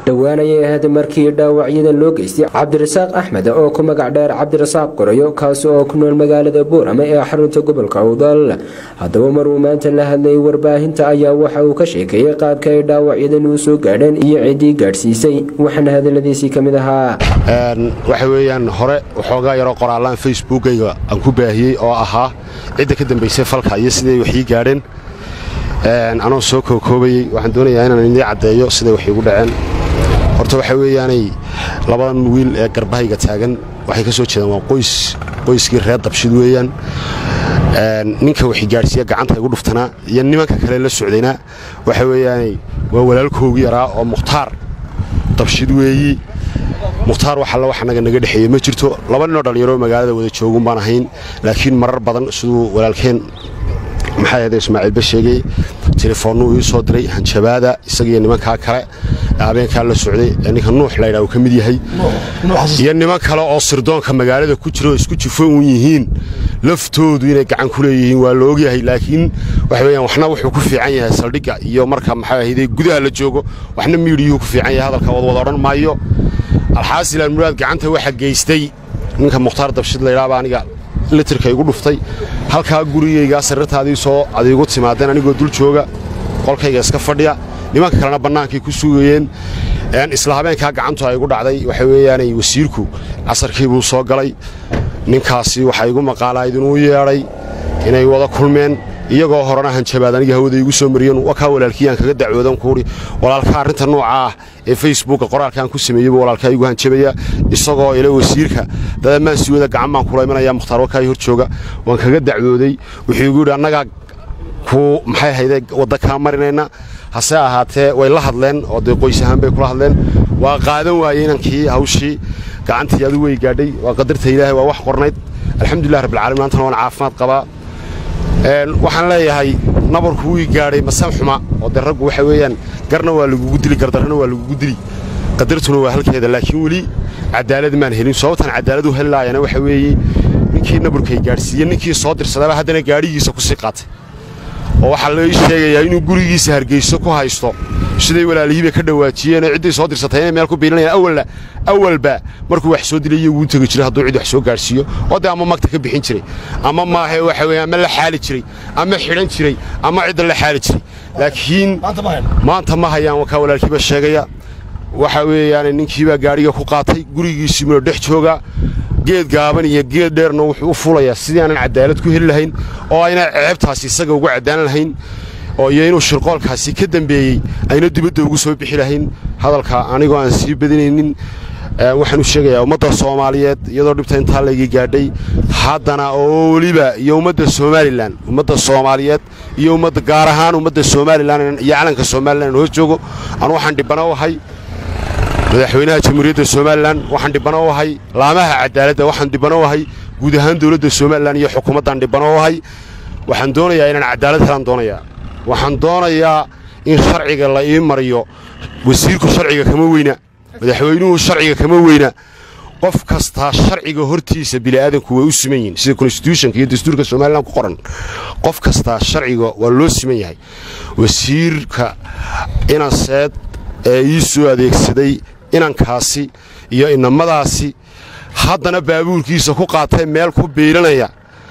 dhowaan ayay ahayd markii dhaawacyada loo geystay cabdirasaaq axmed oo ku magac dheer cabdirasaaq qorayo kaasi oo ku nool magaalada buurame ee xarunta gobolka awdal haddaba maruu maanta la hadlayay warbaahinta ayaa waxa uu ka sheekeeyey qaabka ay dhaawacyadan uu soo gaadheen iyo ciddii gaadhsiisay waxaana hadaladiisii ka mid ahaa waxa weeyaan hore waxoogaa yaroo qoraallaan facebookayga aan ku baahiyey oo ahaa cidda ka dambaysay falka iyo siday waxii gaadheen anoo soo kookoobayey waxaan doonayaa inaan idii caddeeyo siday wax iigu dhaceen horta waxaa weeyaanay labadan wiil ee garbahayga taagan waxay ka soo jeedaan waa qoys qoyskii reer dabshid weeyaan ninka waxay gaadhsiiya gacanta igu dhuftanaa iyo nimanka kale la socdayna waxa weeyaanay waa walaalkoogii yaraa oo mukhtaar dabshid weeyi mukhtaar wax alla wax annaga naga dhexeeye ma jirto laba ninoo dhallinyaroo magaalada wada joogun baan ahayn laakiin marar badan siduu walaalkeen maxaa ahde ismaaciilba sheegay telefoonnuu ii soo diray hanjabaada isagiiyo nimankaa kale habeenkaa la socday ee ninka nuux laydhaa uu ka mid yahay iyo niman kale oo sirdoonka magaalada ku jira oo isku jifo uun yihiin laftoodu inay gacan ku leeyihiin waa la ogyahay laakiin waxa weyaan waxna wuxuu ku fiican yahay saldhigga iyo marka maxaa ahayde gudaha la joogo waxna miidhiyuhu ku fiican yahay hadalka wadwada odhan maayo alxaasilaan muraad gacanta waxa geystay ninka mukhtaar dabshid laydhaaba aniga litirka igu dhuftay halkaa gurigaygaa sariirtaadii soo adiigu timaadeen anigoo dul jooga qolkayga iska fadhiya nimanka kalena bannaankay ku sugayeen isla habeenkaa gacantu ay igu dhacday waxa weeyaanay wasiirku casarkii buu soo galay ninkaasi waxaa igu maqaalaa idinuu yeedhay inay wada kulmeen iyagoo horena hanjabaad aniga hawada igu soo mariyeen wakaa walaalkiyaan kaga dacwoodan kuuhi walaalkaa arrinta nooca ah ee facebooka qoraalkaan ku sameeyeybu walaalkaa igu hanjabaya isagoo ila wasiirka dadamaan sii wada gacan baan kula imanaya mukhtaar wakaai hor jooga waan kaga dacwooday wuxuu igu yidhi annagaa ku maxay hayde wadda kaa marinayna hase ahaatee way la hadleen oo dee qoys ahaan bay kula hadleen waa qaadan waayey inankii hawshii gacantii adu way gaadhay waa qadarta ilaahay waa wax qornayd alxamdulilah rabbilcalamin maantana waan caafimaad qabaa waxaan leeyahay nabarku wii gaadhay masam xuma oo dee raggu waxa weeyaan garna waa lagugu dili gardarrana waa lagugu dili qadartuna waa halkeeda laakiin weli cadaalad maan helin sababtaan cadaalad u heli laayana waxa weeye ninkii nabarkay gaadhsiiye ninkii soo dirsadaba haddana gaadhigiisa ku sii qaatay oo waxaa loo sheegayaa inuu gurigiisa hargeyso ku haysto siday walaalihiibay ka dhawaajiyeenoo cidday soo dirsatay inay meel ku biilinayaan awalna awalba markuu wax soo dilay iyaguu tegi jiray hadduu cid wax soo gaadhsiiyo oo dee ama magta ka bixin jiray ama maahe waxa weeye ama la xaali jiray ama xidhan jiray ama cidda la xaali jiray laakiin maanta ma hayaan wakaa walaalkiiba sheegaya waxa weeyaane ninkiibaa gaadhiga ku qaatay gurigiisii mino dhex jooga geed gaaban iyo geed dheerna wuxuu u fulayaa sidii aanan cadaalad ku heli lahayn oo ayna ceebtaasi isaga ugu caddaan lahayn oo iyo inuu shirqoolkaasi ka dembeeyey ayna dibadda ugu soo bixi lahayn hadalka anigoo aan sii badinaynin waxaan u sheegayaa ummadda soomaaliyeed iyadoo dhibta intaa layga gaadhay haddana oo weliba iyo ummadda somalilan ummadda soomaaliyeed iyo ummadda gaar ahaan ummadda somalilan iyo calanka somalilan aan hoos joogo anu waxaan dhibana u ahay madaxweynaha jamhuuriyadda somalilan waxaan dhibano u ahay laamaha cadaaladda waxaan dhibano u ahay guud ahaan dowladda somalilan iyo xukuumaddan dhibano u ahay waxaan doonayaa inaan cadaalad helaan doonayaa waxaan doonayaa in sharciga la ii mariyo wasiirku sharciga kama weyna madaxweynuhu sharciga kama weyna qof kastaa sharciga hortiisa bini'aadanku way u siman yihin sida konstitutionka iyo dastuurka somalilan ku qoran qof kastaa sharciga waa loo siman yahay wasiirka inanseed ee ii soo adeegsaday inankaasi iyo inamadaasi haddana baabuurkiisa ku qaatay meel ku biilanaya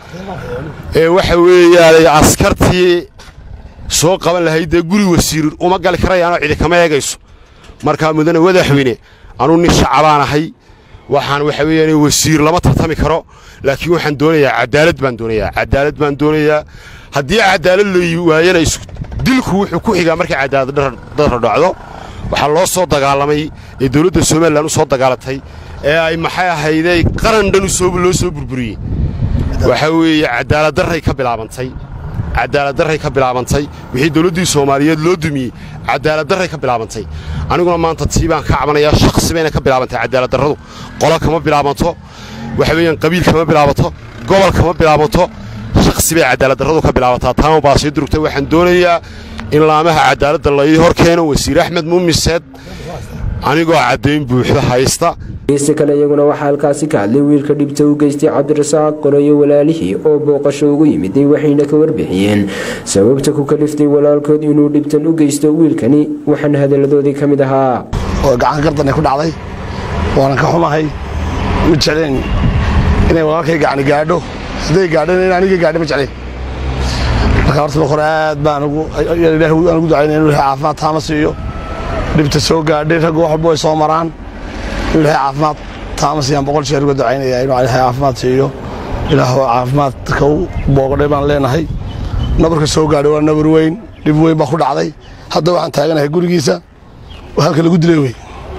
ee waxa weeyaanay askartii soo qaban lahayd dee guri wasiir uma gali karayaanoo cidi kama eegayso markaa mudane madaxweyne anuu nin shacabaan ahay waxaan waxa weeyaan wasiir lama tartami karo laakiin waxaan doonayaa cadaalad baan doonayaa cadaalad baan doonayaa haddii cadaalad la waayana dilku wuxuu ku xigaa markay cadaalad darra dhacdo waxaa loo soo dagaalamay ee dowladda somalilan u soo dagaalatay ee ay maxay ahayday qaran dhan loo soo burburiyey waxaa weeye cadaaladdarray ka bilaabantay cadaaladdarray ka bilaabantay wixii dowladdii soomaaliyeed loo dumiyey cadaaladdarray ka bilaabantay aniguna maanta tii baan ka cabanayaa shakhsi bayna ka bilaabantay cadaaladdarradu qolo kama bilaabanto waxa weeyaan qabiil kama bilaabanto gobol kama bilaabanto shakhsi bay cadaaladdarradu ka bilaabantaa taama baa sii durugtay waxaan doonayaa in laamaha cadaaladda la ii hor keeno wasiir axmed muumiseed anigoo caddayn buuxda haysta geesta kale iyaguna waxaa halkaasi ka hadlay wiilka dhibta u geystay cabdirasaaq qorayo walaalihii oo booqasho ugu yimiday waxayna ka warbixiyeen sababta ku kaliftay walaalkood inuu dhibtan u geysto wiilkani waxaana hadalladoodii ka mid ahaa oo gacan gardanay ku dhacday waanan ka xumahay ma jecleen inay walaalkay gacani gaadho hadday gaadhana in aniga gaadha ma jecleen marka horta ma hore aad baan ugu ducaynaya inu ilahay caafimaad taama siiyo dhibta soo gaadhay ragga wax walba way soo maraan inu ilahay caafimaad taama siiyaan boqol jeer uga ducaynaya inuu ilahay caafimaad siiyo ilaah caafimaadka u boogadhay baan leenahay nabarka soo gaadhay waa nabar weyn dhib weyn baa ku dhacday hadda waxaan taaganahay gurigiisa halka lagu dilay wey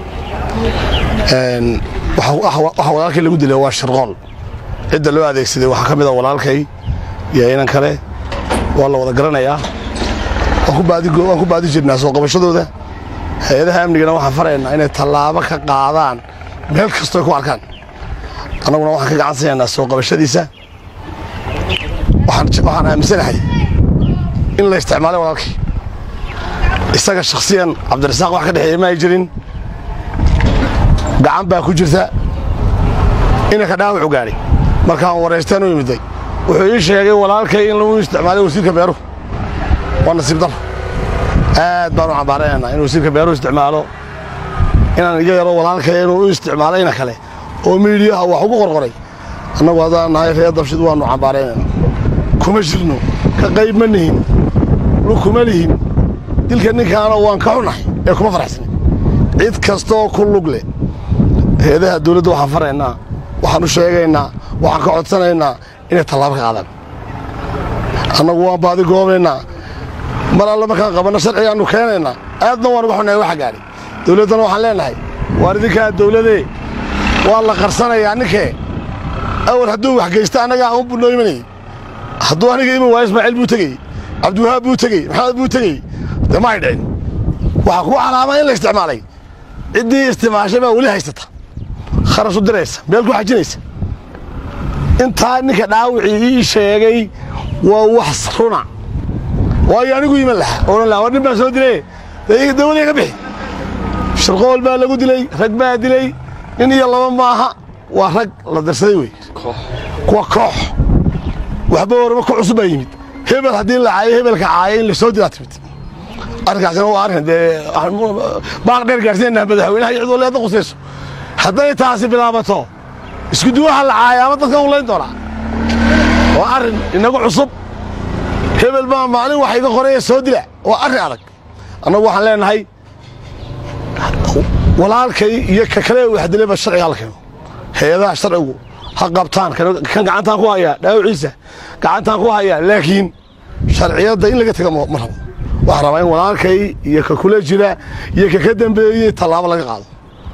waxa walaalkay lagu dilay waa shirqool cidda loo adeegsaday waxaa ka mid a walaalkay iyo inan kale waa la wada garanayaa waan ku baadi jirnaa soo qabashadooda hay-adaha amnigana waxaan faraynaa inay tallaabo ka qaadaan meel kastoo ku arkaan annaguna waxaan ka gacan siinaynaa soo qabashadiisa waxaan aaminsanahay in la isticmaalay walaalkay isaga shakhsiyan cabdirasaaq wax ka dhexeeya ma ay jirin gacan baa ku jirta inanka dhaawacu gaadhay markaan waraystaan u yimiday wuxuu ii sheegay walaalkay in lagu isticmaalay wasiirka beeruhu waa nasiib dar aad baan u cambaaranaynaa in wasiirka beeruhu isticmaalo inaan iga yaro walaalkay inuu u isticmaalo ina kale oo miidiyaha wax ugu qorqoray annagu haddaan nahay reer dabshid waannu cambaaraynaynaa kuma jirno ka qayb ma nihin lug kuma lihin dilka ninkaana waan ka xunahay ee kuma faraxsanin cid kastaoo ku lug leh hay-adaha dawladda waxaan faraynaa waxaan u sheegaynaa waxaan ka codsanaynaa inay tallaabo ka qaadaan annagu waan baadi goobaynaa mar alle markaan qabanno sharcigaannu keenaynaa aadna waan uga xunnahay waxa gaadhay dawladdana waxaan leenahay waar idinkaa dawladee waa la qarsanayaa ninkee awal hadduu wax geysta annaga aan u bunnoo imanayey hadduu aniga iman waayo ismaaciil buu tegey cabdiwahaab buu tegey maxamed buu tegey dee ma ay dhicin waxaa kuu calaamada in la isticmaalay ciddii isticmaashay baa weli haysata kharash u diraysa meel ku xajinaysa intaa ninka dhaawicii ii sheegay waa wax runa waayo anigu iman lahaa odhan lahaa war nin baan soo dilay dawada iga bixi shirqool baa lagu dilay rag baa dilay nin iyo laba maaha waa rag la darsaday wey kuwa koox waxba warba ku cusub baa yimid hebel haddii la caayo hebelka caaya in la soo dilaa timid arrinkaasina waa arrin dee baaq dheer gaarsiinaynaa madaxweynaha iyo cid waleeda qusayso hadday taasi bilaabato isku duwaha la caaya ama dadkan u layn doonaa waa arrin inagu cusub hebel baa maalin wax iga qoraya soo dila waa arrin adag annagu waxaan leenahay walaalkay iyo ka kale wax dilayba sharciga la keeno hay-adaha sharcigu ha qabtaan kan gacantaan ku hayaa dhaawiciisa gacantaan ku hayaa laakiin sharciyadda in laga tega ma rabo waxaan rabaa in walaalkay iyo ka kula jira iyo ka ka dambeeyey tallaabo laga qaado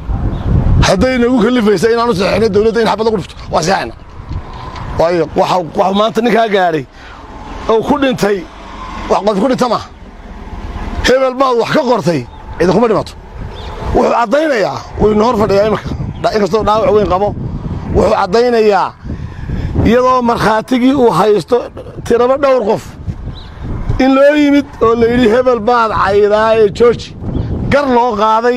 hadday nagu kalifaysa inaanu saxeixno dawladda in xabad lagu dhufto waa saxayna waayo waxa maanta ninkaa gaadhay oo ku dhintay wax qof ku dhinta maaha hebel baad wax ka qortay ciidankuma dhimato wuxuu caddaynayaa waynu hor fadhiyaa imanka inkastoo dhaawac weyn qabo wuxuu caddaynayaa iyadoo markhaatigii uu haysto tiraba dhowr qof in loo yimid oo la yidhi hebel baad caydaa ee jooji gar loo qaaday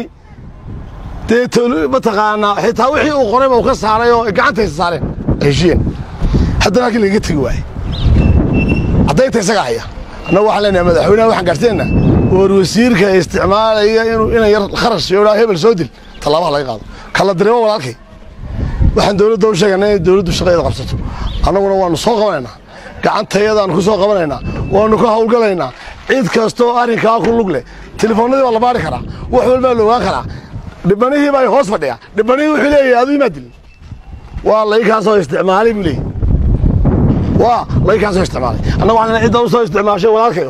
dee mataqaanaa xitaa wixii uu qorayba uu ka saaray oo gacantaysa saareen heshiyeen haddana halkii lagaga tegi waaye caddaynta isagaa haya annagu waxaan leenahay madaxweynaha waxaan gaarsiinaynaa war wasiirka isticmaalaya inuu inan yar kharash yoodhaa hebel soo dil tallaabaha laga qaado kala dareemo walaalkay waxaan dawladda u sheegaynaa inay dawladdu shaqadeeda qabsato annaguna waannu soo qabanaynaa gacantayadaannu ku soo qabanaynaa waannu ka hawlgalaynaa cid kastooo arrinkaa ku lug leh telefoonnadii baa la baari karaa wax walbaa la ogaan karaa dhibbanihii baa hoos fadhiya dhibbanihii wuxuu leeyahay aduu imaa dilin waa laykaasoo isticmaalay buu leeyahy waa laykaasoo isticmaalay annagu waxaan cidda u soo isticmaashay walaalkayo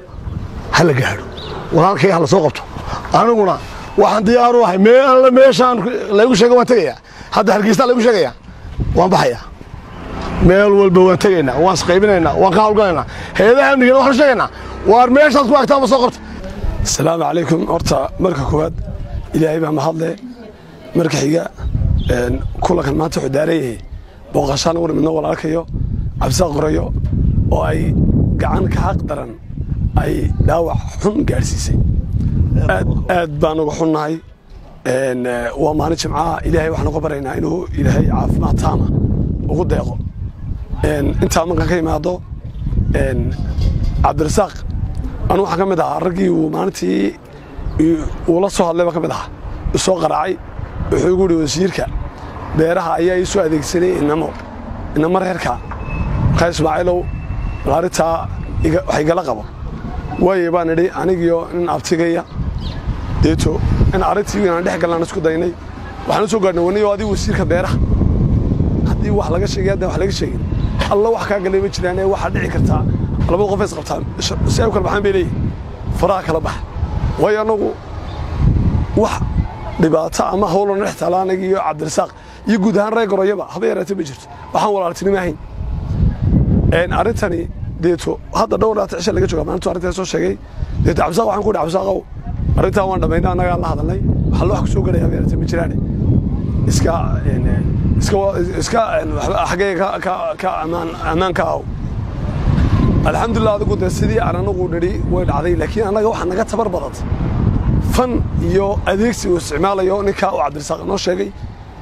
ha la gaadho walaalkay ha la soo qabto aniguna waxaan diyaar u ahay mee alle meeshaan laygu sheega waan tegayaa hadda hargeystaa laygu sheegayaa waan baxayaa meel walba waan tegaynaa waan isqaybinaynaa waan ka hawlgalaynaa hay-adaha amnigana waxaanu sheegaynaa waar meeshaad ku agtaan ma soo qabta asalaamu calaykum horta marka koowaad ilaahay baa mahadle marka xiga kulankan maanta wuxuu daaran yahay booqashaan ugu nimidno walaalkayo cabdisaaq qorayo oo ay gacan ka xaq daran ay dhaawac xun gaadhsiisay aad baan uga xunnahay waa maalin jimcaha ilaahay waxaan uga baryaynaa inuu ilaahay caafimaad taama ugu deeqo intaa markaan ka imaado cabdirasaaq anu waxaan ka mid ahaa raggii uu maalintii uu la soo hadlay baan ka mid ahaa isoo qaraacay wuxuu igu yihi wasiirka beeraha ayaa ii soo adeegsanay inamo inamo reerka markaa ismaaciilow arrintaa wax igala qabo waaye baan idhi anigiyo nin abtigaya deeto in arrintii inaan dhex galnaan isku daynay waxaan u soo gaadhnay waniyo adigu wasiirka beeraha haddii wax laga sheegay haddaan wax laga sheegin alla wax kaa galay ma jiraane waxaa dhici kartaa labada qof is qabtaan si ay u kala baxaan bay leeyihin faraha kala bax waayo annagu wax dhibaato ama howloo dhex taala anaga iyo cabdirasaaq iyo guud ahaan reer goroyaba haba yaraatee ma jirto waxaan walaaltinimo ahayn arrintani deeto hadda dhowr dhaata cisha laga jooga maalintu arrintaa soo sheegay deeto cabdisaaq waxaan ku idhi cabdisaaqow arrintaa waan dhammaynay annagaa la hadalnay waxaa loo wax ku soo gelaya haba yaraatee ma jiraane iska iska iska xaggee ka ka ka ammaan ammaan ka aw alxamdulilah adigu dee sidii aan anagu nidhi way dhacday laakiin annaga waxaa naga tabar badantay fan iyo adeegsi uu isticmaalayo ninkaa uu cabdirasaaq noo sheegay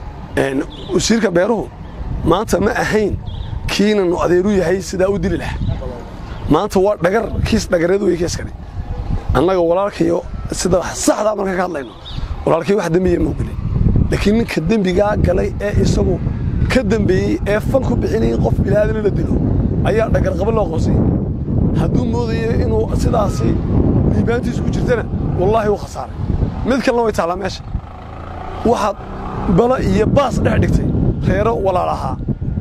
wasiirka beeruhu maanta ma ahayn kiinanu adeeru yahay sidaa u dili lahaa maanta waa dhagar kiis dhagareed wey kiiskani annaga walaalkayo sida saxdaa markaan ka hadlayno walaalkay wax dembiya mau gelin laakiin ninka dembigaa galay ee isagu ka dembeeyey ee fan ku bixinayay qof bilaadan la dilo ayaa dhagarqaba loo qoonsay hadduu moodayo inuu sidaasi liibaantiisu ku jirtana wallaahi wuu khasaaray mid kalena way taallaa meesha waxaad bala iyo baas dhex dhigtay reero walaal ahaa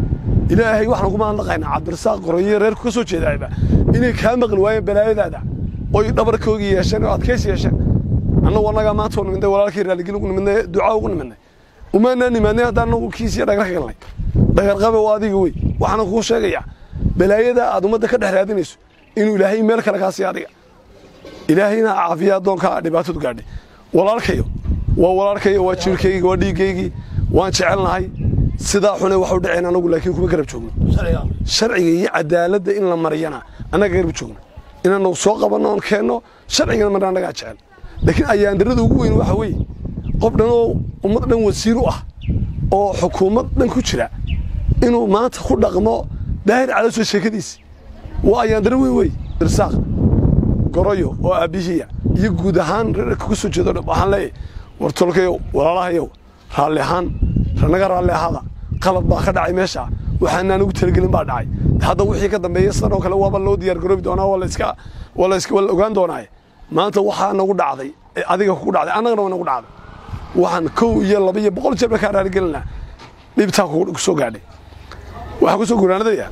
ilaahay waxaan kuma hadlaqaynaa cabdirasaaq qoroyo reerku ka soo jeedaayba inay kaa maqli waayeen balaayadaada oy dhabarkoogii yeesheen oo adkaysi yeesheen annagu annagaa maanta u nimidnay walaalkii raaligin ugu nimidnay ducaa ugu nimidnay umaanaa nimaadnay haddaan annagu kiisiyo dhagar ka galnay dhagarqabe waa adiga wey waxaana kuu sheegayaa balaayada aad ummadda ka dhex raadinayso inuu ilaahay meel kale kaa siiya adiga ilaahayna caafiya addoonkaa dhibaatadu gaadhay walaalkayo waa walaalkayo waa jiirkaygii waa dhiiggaygii waan jecelnahay sidaa xune wax u dhaceen anagu laakiin kuma garab joogno sharciga iyo cadaaladda in la mariyana annaga garab joogno inaanu soo qabanno oon keenno sharcigana marna annagaa jecel laakiin ayaandarrada ugu weyn waxa weeye qof dhan oo ummad dhan wasiir u ah oo xukuumad dhan ku jira inuu maanta ku dhaqmo daahir cadaso sheekadiisi waa ayaandarro weyn wey irsaaq goroyo oo aabbihiya iyo guud ahaan reerka ka soo jeedo dhan waxaan leeyahay war tolkayow walaalahayow raalli ahaan ranaga raalli ahaada qalad baa ka dhacay meesha waxaanaan ugu talagelin baa dhacay hadda wixii ka dambeeya sidan oo kale waaba loo diyaar garoobi doonaa waa la iska waa la iska waa la ogaan doonaaye maanta waxaa nagu dhacday ee adiga kugu dhacday annagana waa nagu dhacday waxaan kow iyo laba iyo boqol jeer ba kaa raaligelinaa dhibtaa ku soo gaadhay waxaa ku soo guraanadaya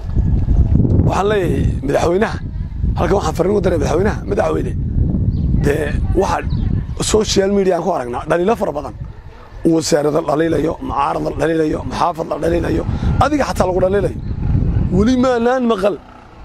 waxaan leeyahay madaxweynaha halkan waxaan farriin u daray madaxweynaha madaxweyne dee waxaa social media aan ku aragnaa dhaliilo fara badan wasaarada dhaliilayo mucaarad la dhaliilayo maxaafad la dhaliilayo adiga xataa lagu dhaliilayo weli maanaan maqal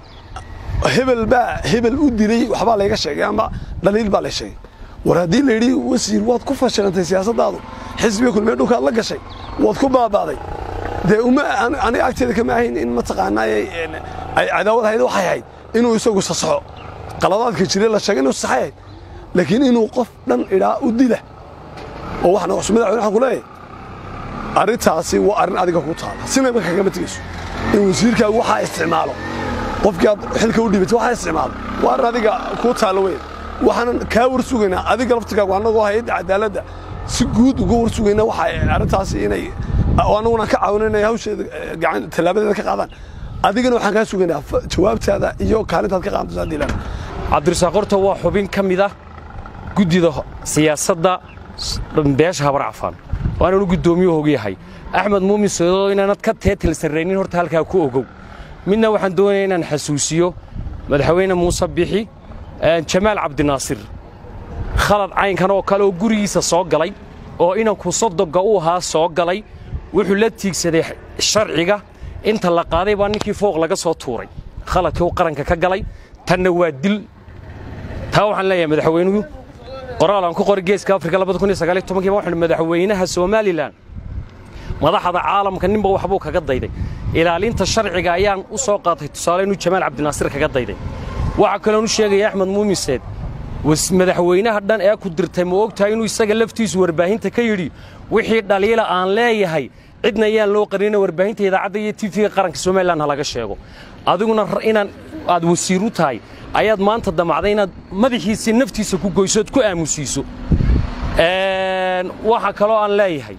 hebel baa hebel u dilay waxbaa layga sheegay ama dhaliil baa lay sheegay war haddii la yidhi wasiir waad ku fashilantay siyaasaddaadu xisbiga kulmee dhulkaad la gashay waad ku baabaaday dee uma aniga agteeda kama ahayn in mataqaanaa ay cadaawad ahayd waxay ahayd inuu isagu sasaxo qaladaadka jire la sheegay inuu saxay ahayd laakiin inuu qof dhan idhaa u dila oo waxna cusub madaxweyne waxaan ku leeyahay arrintaasi waa arrin adiga ku taala sinaba kagama tegayso in wasiirkaagu waxaa isticmaalo qofkii aad xilka u dhibatay waxaa isticmaalo waa arrin adiga kuu taalo weyn waxaanan kaa war sugaynaa adiga laftirkaagu annagoo hayadda cadaaladda si guud uga war sugaynaa waxa arrintaasi inay annaguna ka caawina inay hawsheeda gacan tallaabadeeda ka qaadaan adigana waxaan kaa sugaynaa jawaabtaada iyo kaalintaad ka qaadato haddii lana cabdirasaaq horta waa xubin ka mid ah guddida siyaasadda beesha habar cafaan waananu guddoomiye ogyahay axmed muumin soodoo inaanad ka teetil sarraynin horta halkaa ku ogow midna waxaan doonaya inaan xasuusiyo madaxweyne muuse bixi jamaal cabdinaasir khalad caynkan oo kale oo gurigiisa soo galay oo inanku sodogga u ahaa soo galay wuxuu la tiigsaday sharciga inta la qaaday baa ninkii fooq laga soo tuuray khaladkii uu qaranka ka galay tanna waa dil taa waxaan leeyahay madaxweynuhu qoraal aan ku qoray geeska afrika waxaan madaxweynaha somalilan madaxda caalamka ninba waxbuu kaga dayday ilaalinta sharciga ayaan u soo qaatay tusaale inuu jamaal cabdinaasir kaga dayday waxaa kaloon u sheegaya axmed muumiseed madaxweynaha dhan ee ku dirtay ma ogtahay inuu isaga laftiisu warbaahinta ka yidhi wixii dhaliila aan leeyahay cidna ayaan loo qarina warbaahinta idaacadda iyo tv-ga qaranka somalilan ha laga sheego adiguna inaan aad wasiir u tahay ayaad maanta damacday inaad madaxiisii naftiisa ku goyso ood ku aamusiiso waxa kaloo aan leeyahay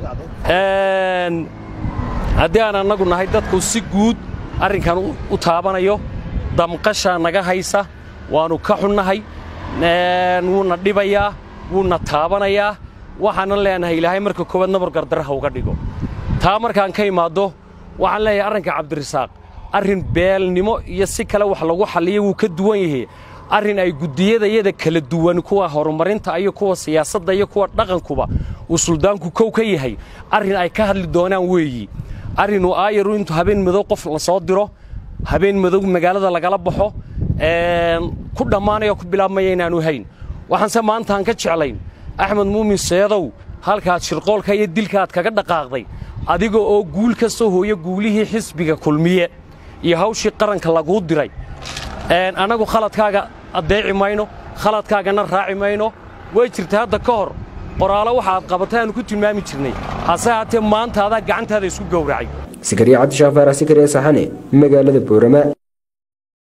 haddii aan annagu nahay dadku si guud arrinkan u taabanayo damqashaa naga haysa waannu ka xunnahay wuuna dhibayaa wuuna taabanayaa waxaanan leenahay ilaahay marka koowaad nabar gardarraha uga dhigo taa markaan ka imaaddo waxaan leeyahay arrinka cabdirasaaq arrin beelnimo iyo si kale wax lagu xalliya wuu ka duwan yahay arrin ay guddiyadayada kala duwan kuwa horumarinta iyo kuwa siyaasadda iyo kuwa dhaqankuba uu suldaanku kow ka yahay arrin ay ka hadli doonaan weeyi arrinuu aayaru intuu habeen madow qof la soo diro habeen madow magaalada lagala baxo ku dhammaanaya ku bilaabmaya inaanu hayn waxaanse maantaan ka jeclayn axmed muumin seedow halkaad shirqoolka iyo dilkaaad kaga dhaqaaqday adiga oo guul ka soo hooya guulihii xisbiga kulmiye iyo hawshii qaranka laguu diray annagu khaladkaaga addeeci mayno khaladkaagana raaci mayno way jirta hadda ka hor qoraalo waxa aad qabatay aanu ku tilmaami jirnay hase haatee maanta adaa gacantaada isku gowracay sikariya cabdishaafar sikariya saxane magaalada boorama